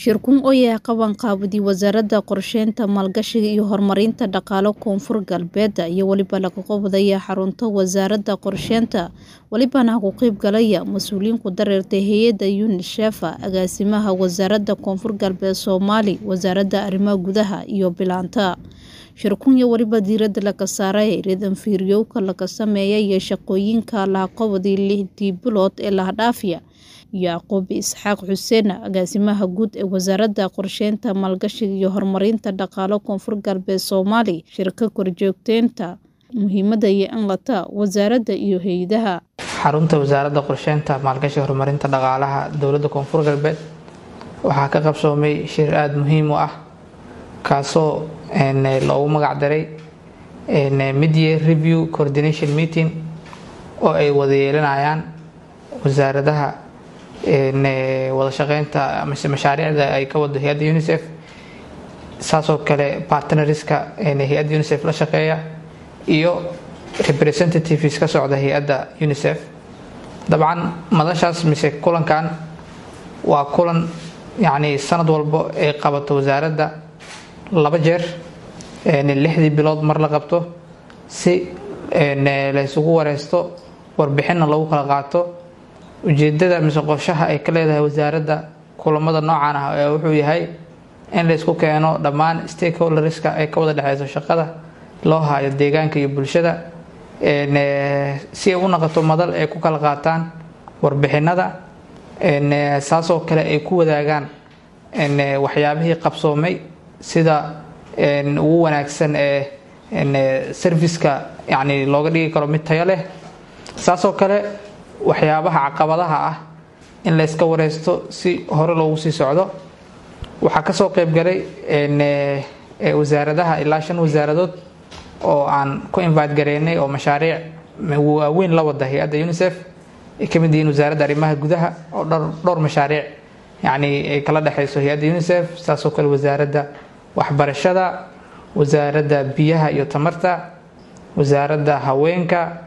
shirkun oyaa qabanqaabadi wasaaradda qorsheynta maalgashiga iyo horumarinta dhaqaale koonfur galbeed iyo weliba laga qabadaya xarunta wasaaradda qorsheynta welibana ku qeyb galaya mas-uuliyiin ku dareertay hay-adda unisef agaasimaha wasaaradda koonfur galbeed soomaali wasaaradda arrimaha gudaha iyo bilaanta shirkun iyo weliba diiradda laga saaray ridanfiiryowka laga sameeya iyo shaqooyinka lahaqabadii lixdii bilood ee lahadhaafiya yacquub isxaaq xuseen agaasimaha guud ee wasaaradda qorsheynta maalgashiga iyo horumarinta dhaqaale koonfur galbeed soomaali shirka korjoogteynta muhiimada iyo inlata wasaaradda iyo hay-adaha xarunta wasaaradda qorsheynta maalgashiga horumarinta dhaqaalaha dowladda koonfur galbeed waxaa ka qabsoomay shir aada muhiim u ah kaasoo loogu magac daray midyear review coordination meeting oo ay wada yeelanayaan wasaaradaha wada shaqeynta mise mashaariicda ay ka wado hay-adda unisef saasoo kale partneriska hay-adda unisef la shaqeeya iyo representatives ka socda hay-adda unisef dabcan madashaas mise kulankan waa kulan yacni sanad walbo ay qabato wasaaradda laba jeer lixdii bilood mar la qabto si laysugu wareysto warbixinna lagu kala qaato ujeedada mise qorshaha ay ka leedahay wasaaradda kulamada noocan ah ee wuxuu yahay in laysku keeno dhammaan stakeholderska ay ka wada dhexeyso shaqada loo hayo deegaanka iyo bulshada si ay u naqoto madal ay ku kala qaataan warbixinada saasoo kale ay ku wadaagaan waxyaabihii qabsoomay sida ugu wanaagsan ee serviceka yani looga dhigi karo mid tayo leh saasoo kale waxyaabaha caqabadaha ah in layska wareysto si hore loogu sii socdo waxaa kasoo qeyb galay wasaaradaha ilaa shan wasaaradood oo aan ku invite gareynay oo mashaariic waaweyn la wada hay-adda unisef ay kamid yihiin wasaaradda arrimaha gudaha oo dhowr mashaariic yani ay kala dhexeyso hay-adda unisef saasoo kale wasaaradda waxbarashada wasaaradda biyaha iyo tamarta wasaaradda haweenka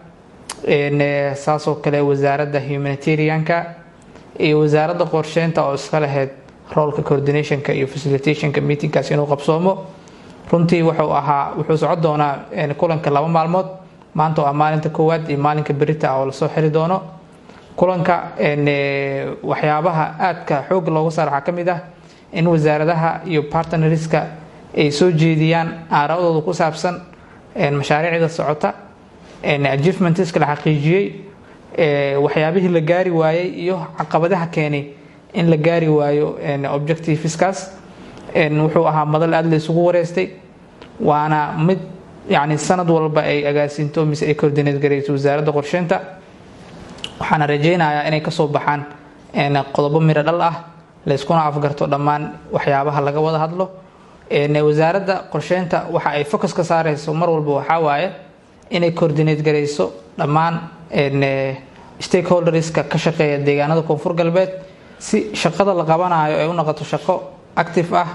saasoo kale wasaaradda humanitarianka iyo wasaaradda qorsheynta oo iska lahayd roolka coordinationka iyo facilitationka meetingkaas inuu qabsoomo runtii wuxuu ahaa wuxuu socon doonaa kulanka laba maalmood maanta oo ah maalinta koowaad iyo maalinka berita ah oo lasoo xiri doono kulanka waxyaabaha aadka xoog looga saar waxaa ka mid ah in wasaaradaha iyo partneriska ay soo jeediyaan aaraadooda ku saabsan mashaariicda socota achievementiska la xaqiijiyey waxyaabihii la gaari waayey iyo caqabadaha keenay in la gaari waayo objectiveskaas wuxuu ahaa madal aada la isugu wareystay waana mid yani sanad walba ay agaasinto mise ay coordinate gareyso wasaaradda qorsheynta waxaana rajeynayaa inay kasoo baxaan qodobo miro dhal ah layskuna afgarto dhammaan waxyaabaha laga wada hadlo wasaaradda qorsheynta waxa ay focus ka saareyso mar walba waxaa waaye inay coordinate gareyso dhammaan stakeholderska ka shaqeeya deegaanada koonfur galbeed si shaqada la qabanayo ay u noqoto shaqo active ah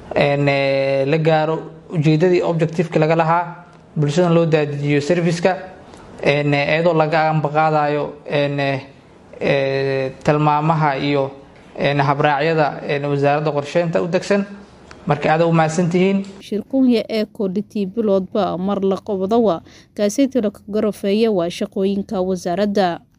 la gaaro ujeedadii objectiveka laga lahaa bulshadan loo daadijiyo serviceka iyadoo laga ambaqaadayo tilmaamaha iyo habraacyada wasaaradda qorsheynta u degsan marka aada u mahadsantihiin shirkunya ee koodhitii biloodba mar la qabadawa kaaseytila ka garafeeya waa shaqooyinka wasaaradda